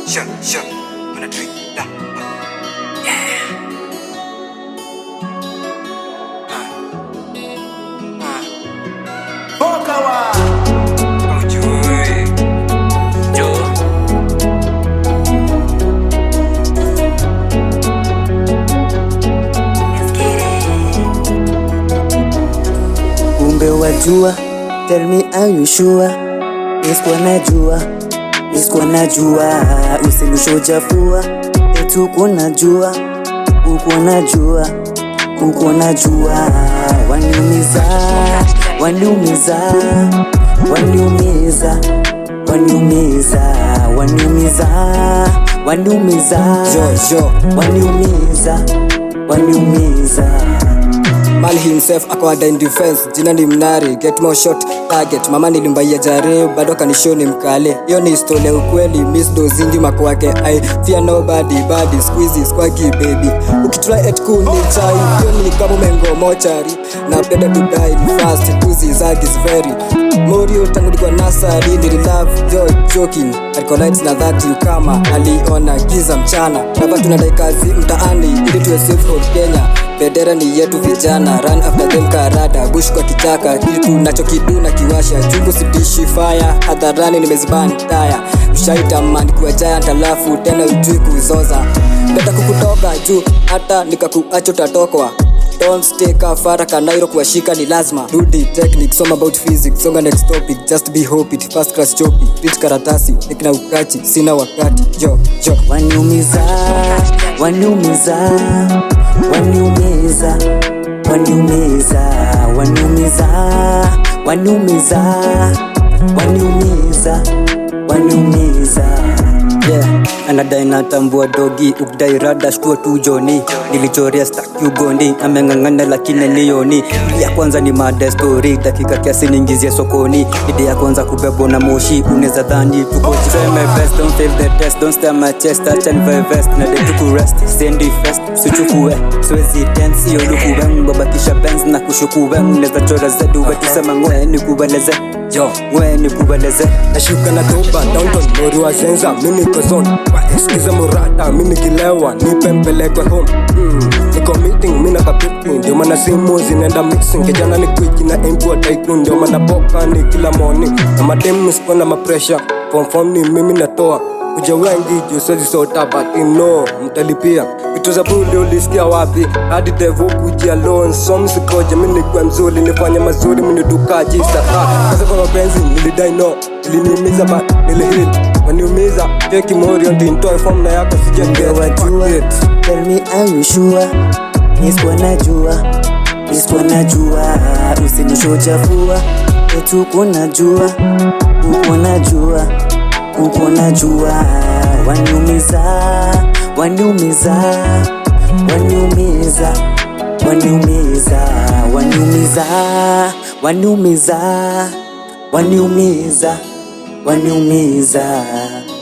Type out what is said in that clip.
sure, sure. Wanna do it, da. Yeah. Uh. Uh. Oh, Joey. Joe. Kumbe wajua, tell me are you sure? Nisikuwa najua, nisikuwa najua, usinushojafua etu uko najua, uko najua, uko najua, waniumiza, waniumiza, waniumiza, waniumiza, waniumiza, waniumiza, Jojo. waniumiza, waniumiza. Mal himself ako ada in defense jina ni mnari get more shot target mama nilimbaia jare bado kanisho ni mkale hiyo ni historia ukweli miss dozingi mako wake i fear nobody body squeezy squacky baby ukitry at cool ni chai hiyo ni kama mengo mochari na penda to die fast tuzi zagi is very Morio tangu nilikuwa nasari nililove yo joking alikuwa lights na that you kama aliona giza mchana hapa tunadai kazi mtaani ili tuwe safe for Kenya bendera ni yetu vijana run after them karada bush kwa kichaka kitu nachokiduna kiwasha chungu sidishi fire hadharani nimezibani taya ushaitamani kuwa giant alafu tena ujui kuzoza beta kukutoka juu hata nikakuacho tatokwa Don't stay kafara kanairo kuwashika ni lazima rudi technique soma about physics songa next topic just be hope it first class chopi read karatasi nikina ukachi sina wakati yo yo waniumiza waniumiza waniumiza waniumiza waniumiza waniumiza waniumiza waniumiza yeah. anadai natambua dogi ukdai rada shtua tu joni nilichoria staki ugondi ameng'ang'ana lakini nioni ili ya kwanza ni mada story dakika kiasi niingizie sokoni ide ya kwanza kubebwa na moshi unaweza dhani tuko try my best don't fail the test don't stare my chest acha nivae vest na de tuku rest sendi fest sichukue siwezi dance hiyo lukuwe mbabakisha benz na kushukuwe unaweza chora zedu wetusema ngwe nikubeleze yo ngwe nikubeleze nashuka na toba downtown mori wa zenza mimi niko zone waesikiza murata mimi nikilewa nipe mpelekwe home mm. niko meeting mimi na kapiti ndio maana simu zinaenda mixing kijana ni kwiki na import tycoon ndio maana boka ni kila morning na mademu sikuwa na mapresha form form ni mimi natoa kuja wengi juu siwezi sota but no mtalipia vitu za buli ulisikia wapi hadi devo kujia loan so msikoje mimi nikuwa mzuri nifanya mazuri mnidukaji sasa kaza kwa mapenzi nilidai no iliniumiza but nilihil waniumiza teki morio ndintoe form na yako wajua tell me are you sure nisikuwa najua nisikuwa najua usinishochafua etu uko najua uko najua uko najua waniumiza waniumiza waniumiza waniumiza waniumiza waniumiza waniumiza waniumiza